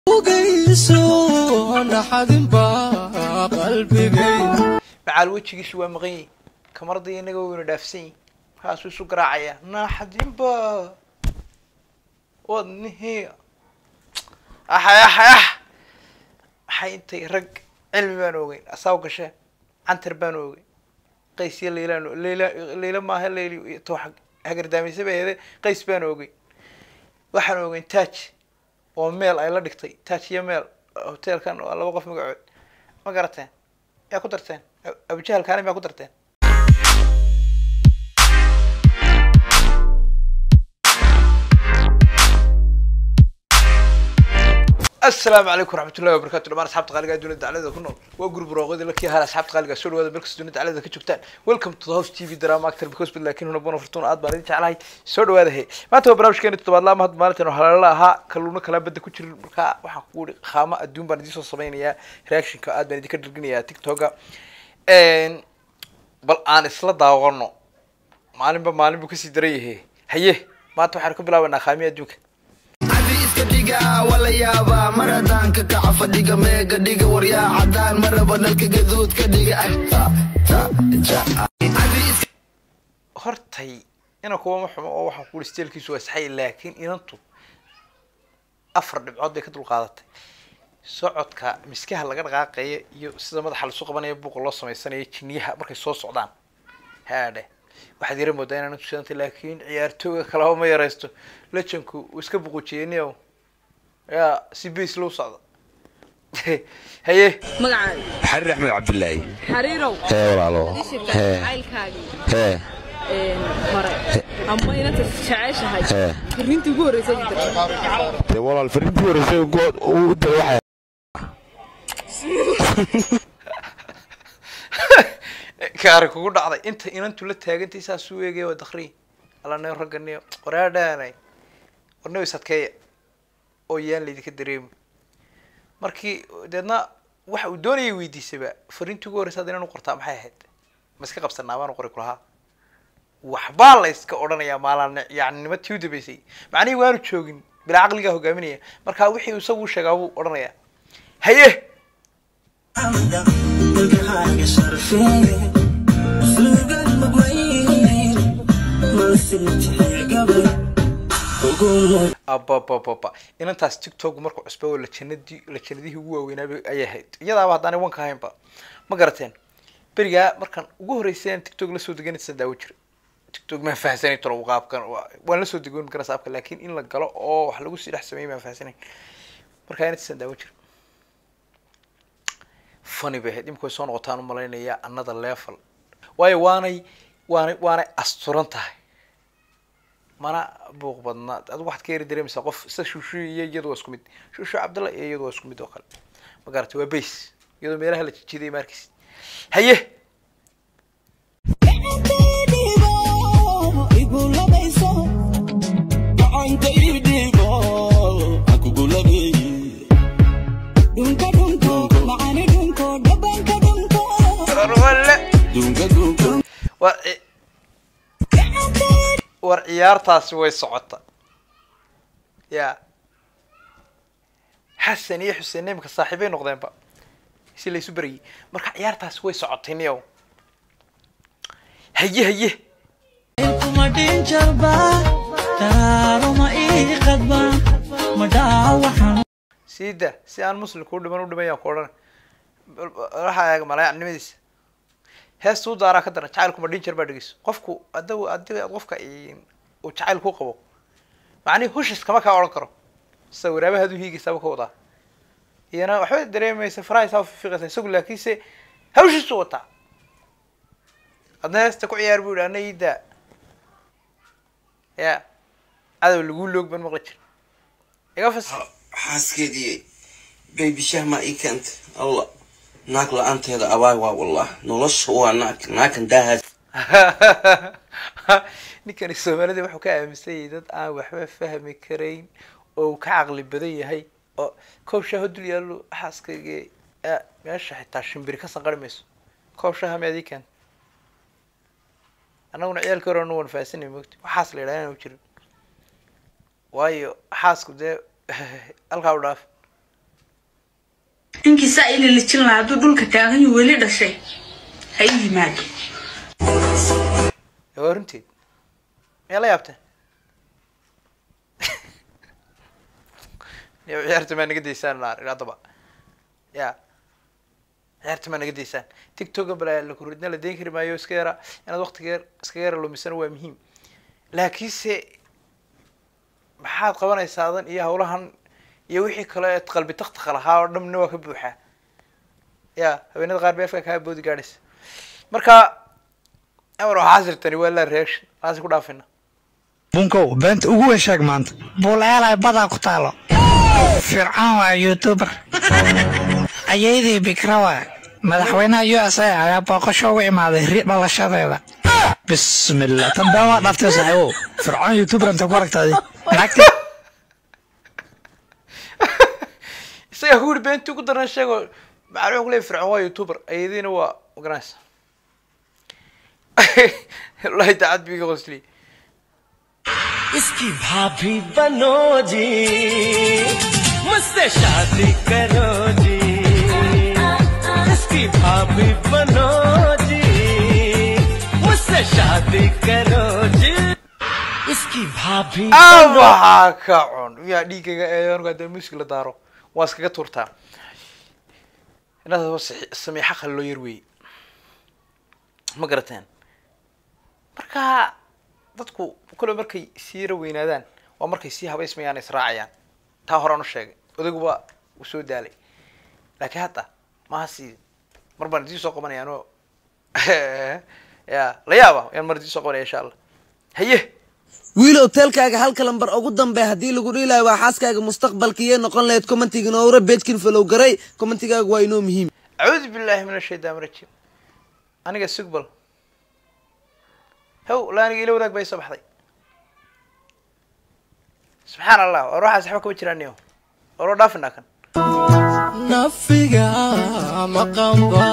macaal wejigiisu waa maqan yihin kamarada inaga wayna dhaafsan yihin markaasuu isu garaacaya naaxadinba wadnihi axay axay ax maxay intay rag cilmi baan ogeyn asaaw gashe cantar baan ogeyn qays iyo laylaan layla layla maaha layli to hagardaameysa ba heede qays baan ogeyn waxaan ogeyn taaj oo meel ay la dhigtay taaj iyo meel hoteelkan waa laba qof magacood ma garateen yaa ku darteen abujahal kaanin yaa ku darteen asalaamu calaykum waraxmatullahi wabarakatu dhamaan asxaabta qaaliga ee dunida daclada ku nool waa gurub roogadi lakii hal asxaabta qaaliga soo dhawaada meel kasta dunida daclada ka joogtaan welcome to the house tv drama actor because but laakiin huna bona fortuna aad baan idin jeclahay soo dhawaada he maanta waa barnaamijkeeni toddobaad laama hadda maalintan oo haleela ahaa kalluuna kalaa badda ku jirin markaa waxaan kugu ihi qaamo adduun baan idiin soo samaynayaa reactionka aad baan idinka dhirginayaa tiktoka bal aan isla daawano maalinba maalin buu kasii daran yahe haye maanta waxaanu ka bilaabanaa qaamiya adduunka iska dhiga wala yaaba mar haddaan ka kaca fadhiga meega dhiga waryaa cadaan maraba dhalka gaduud ka dhiga hortay ina kuwama xumo oo waxaan kuuri steelkiisu waa saxay laakiin inantu afar dhibcood bay ka dulqaadatay socodka miskaha laga dhaqaaqaya iyo sida madaxa lasu qabanaya buuqa loo samaysanaya jiniyaha markay soo socdaan haadhe waxaad yara moodaa inaan tusantay laakiin ciyaartooga kalaba ma yaraysto lejanku uu iska buqujiyeniyow yaa si base loo socda haye magacaaga xariir axmed cabdilaahi xariirow hee walaalo shirka hee jacaylkaagii hee een, hore ama inanta jeceshahay Hee. fariintii ugu horreysay jirta dee walaal fariintii horeysay good uu da waxay kaari kugu dhacday inta inantu la taagantay saasuu eegaya waa dakri alane raganiyo waraadhaanay warnabi sadkeeya oo yaan laydinka dareemi markii deedna waxa uu doonayay weydiisaba fariintii ugu horreysa hadda inaan u qortaa maxay ahayd ma iska qabsanaa baan u qori kulahaa waxbaa la iska odhanayaa maalaan yani nima tii u dambeysay macnihii waanu joogin bilaa caqligaa hogaaminaya marka wixii uu isagu sheegaa buu odhanayaa haye ababababa inantaas tiktok markuu cusba oo lajanadii lajanadihii ugu waaweynaaba ayay ahayd iyadaaba haddaanay wanka ahaynba ma garateen berigaa markaan ugu horreysay aan tiktok lasoo deganaysan daawo jira tiktok maan fahansanay tolo qaabkan waa- waan lasoo degoon karaa saabka laakiin in la galo oo wax lagu sii dhex sameeyay maan fahansanayn markaa inantiisan daawo jira funny bay ahayd imika way soo noqotaan u malaynayaa another level waayo waanay waanay waanay asturan tahay mana buuq badna adigu waxaad ka yari dareemaysaa qof sida shushu iyo iyadu waa isku mid shushu cabdalla iyo iyadu waa isku mid oo kale ma garatay waa base iyadoo meelaha la jijiday maarkiis haye war ci- war ciyaartaasi way socota ya xasan iyo xuseen imika saaxiibay noqdeenba si laysu berayay marka ciyaartaasi way socotay niyow haye haye siida si aan muslimka u dhiman u dhimayaan ku odhan waxaa eega malaayacnimadiisa heesta u daaraa ka daran jacaylku ma dhinjar baa dhegeyso qofku ada hadii aad qofka uu jacayl ku qabo macnihi hushis kama kaa odhan karo sida waraabahaad u hiigaysaaba ka wadaa iyana waxba dareemaysa farahaysaa ufiiqaysa isagu laakiinse hawshiisu wataa adna heesta ku ciyaar buu yihi ana iidaa ya cadow lagu loog ban maqli jir iga fas xaaskeedii baybi shah maa ii keentay allah naag la-aanteeda abaay waa wallah nolosha waa naag naakan daahaas ninkani soomaalida wuxuu ka aaminsan yahay dad aan waxba fahmi karayn oo uu ka caqli badan yahay oo koob shaaho dul yaallo xaaskayga a meesha xitaa shimbiri ka sanqari mayso koob shaaha miyaad ii keenta annaguna ciyaalka hore anu wan fahasanay mogti waxaas la yidhaha inaan jirin waayo xaasku dee halkaa u dhaaf ninkii saa ila lijin lahaa hadduu dhulka taagan yahu weli dhashay ha ii yimaado ee waa runteed miyaa la yaabteen niyo ciyaarta maa naga daysaan naar haddaba ya ciyaarta maa naga daysaan tiktoka balaa la kuridna la dayn kari maayo iska yara inaad waqtiga yar iska yara lumisana waa muhiim laakiinse maxaad qabanaysaa adan iyo hawlahan iyo wixii kale eed qalbi taktakha lahaa oo dhamna waa ka buuxaa ya haweenada qaar beefka kaa boodi gaadhaysa marka amar waxaa sirtani waa la reaction waxaasi ku dhaafina bunkow beenta ugu weyn sheeg maanta buuleelay badaa ku taalo fircoon waa youtuber ayaydii bikra waa madaxweynaha u s a ayaa booqasho ugu imaaday ri dhalashadeeda bismillah tan been waa dhaftay saaxiibow fircoon youtuber inta ku aragtaadi naagti isagaa ku yidhi beentii ugu daran sheego macalin wuxuu leeyahy fircoon waa youtuber ayadiina waa organize wallahi daacad biiga qosli इसकी भाभी बनो जी मुझसे शादी करो जी इसकी भाभी बनो जी मुझसे शादी करो जी इसकी भाभी waxaa ka cun miyaa dhiigaga eeyanku haddii music la daaro waa iskaga tuurtaa inaad samiixa qali loo yar weeye ma garateen marka dadku kule markay sii yara weynaadaan waa markay sii habaysmayaan israacayaan taa horaan u sheegay odaguba uu soo daalay laakiin hadda maha sii mar baan idin soo qabanaya ano ya la yaaba yaan mar idin soo qabanaya insha allah haye wiil hotelkaaga halka lambar ugu dambe haddii lagu dhiilayo waa xaaskaaga mustaqbalkiiyay noqon lahayd commentiga noora beejkin falow garay commentigaaga waa inoo muhiim acuudu billahi min ashaytaan rajim aniga sugbal haw la aniga ila wadaag bay soo baxday subxaan allah war waxaas waxba kama jiraan niyo waroo dhaafinaa kan नफिगा मकम्बा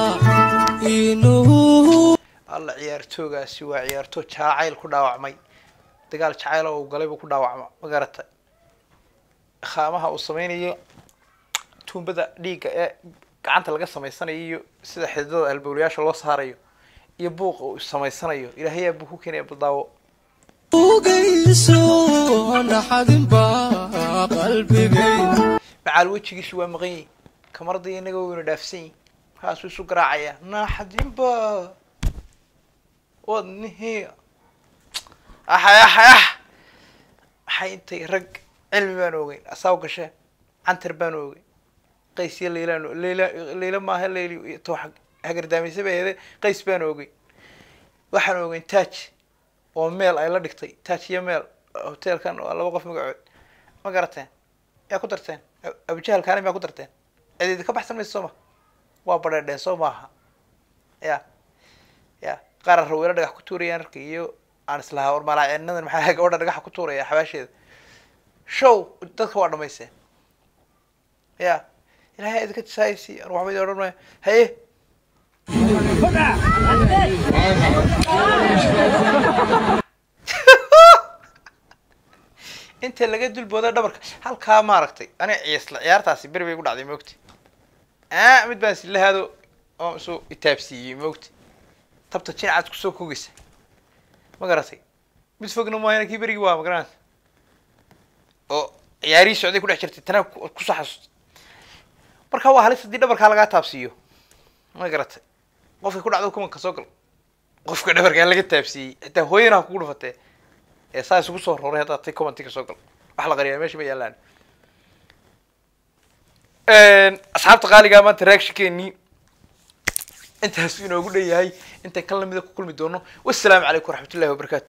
इनू alla ciyaartoogaasi waa ciyaartoo jacayl ku dhaawacmay dagaal jacayl oo uu galay buu ku dhaawacma ma garatay khaamaha uu sameynayo tuumbada dhiigga ee gacanta laga samaysanayo iyo sida xididada halbowlayaasha loo saarayo iyo buuqa uu samaysanayo ilaahayaa buu ku keenaya baldaawo ugayso naxadinba qalbigay macaal wejigiisu waa maqan yihin kamarada inaga wayna dhaafsan yihin markaasuu isu garaacaya naaxadinba wadnihii axay axay ax maxay intay rag cilmi baan ogeyn asaw gashe cantar baan ogeyn qaysyo leylaan leyla leyla maaha leyli to hagardaameysa bay ahede qays baan ogeyn waxaan ogeyn taaj oo meel ay la dhigtay taaj iyo meel hotelkan waa laba qof magacood ma garateen yaa ku darteen abujahal kaani maa ku darteen cideedi ka baxsan maysa soo ma waa badheedheen soo maaha ya ya qaar raweelo dhagax ku tuurayaan arka iyo aan islahaa war malaacenadan maxaa gabadha dhagaxa ku tuuraya xabaasheeda show dadka waa dhamaysteen ya ilahay idinka tisaaysi an waxba idin odhan maayo haye inta laga dulbooda dhabarka halkaa maaragtay ani ciisla ciyaartaasi beri bay ku dhacday moogti a mid baan silahaado oo isu itaabsiiyey moogti tabta jinacaad kusoo kogeysa ma garatay mid fogna maahayna kii berigii waa magaranaysa oo ciyaarihii socday kudhex jirtay tana ku- kusoo xasuustay marka waa halis haddii dhabarkaa lagaa taabsiiyo ma garatay qofkay ku dhacdo kumanka soo gal qofka dhabarkaa laga taabsiiyey xitaa hooyana ha kugu dhufatee ee saa isugu soo roray haddaad tay commentiga soo gal wax la qariyaa meesha ma yaalaan asxaabta qaaligaa maanta reactionkeenii intaas inoogu dhan yahay intaan kan lamida ku kulmi doono wassalaamu calaykum waraxmatullahi wabarakaatu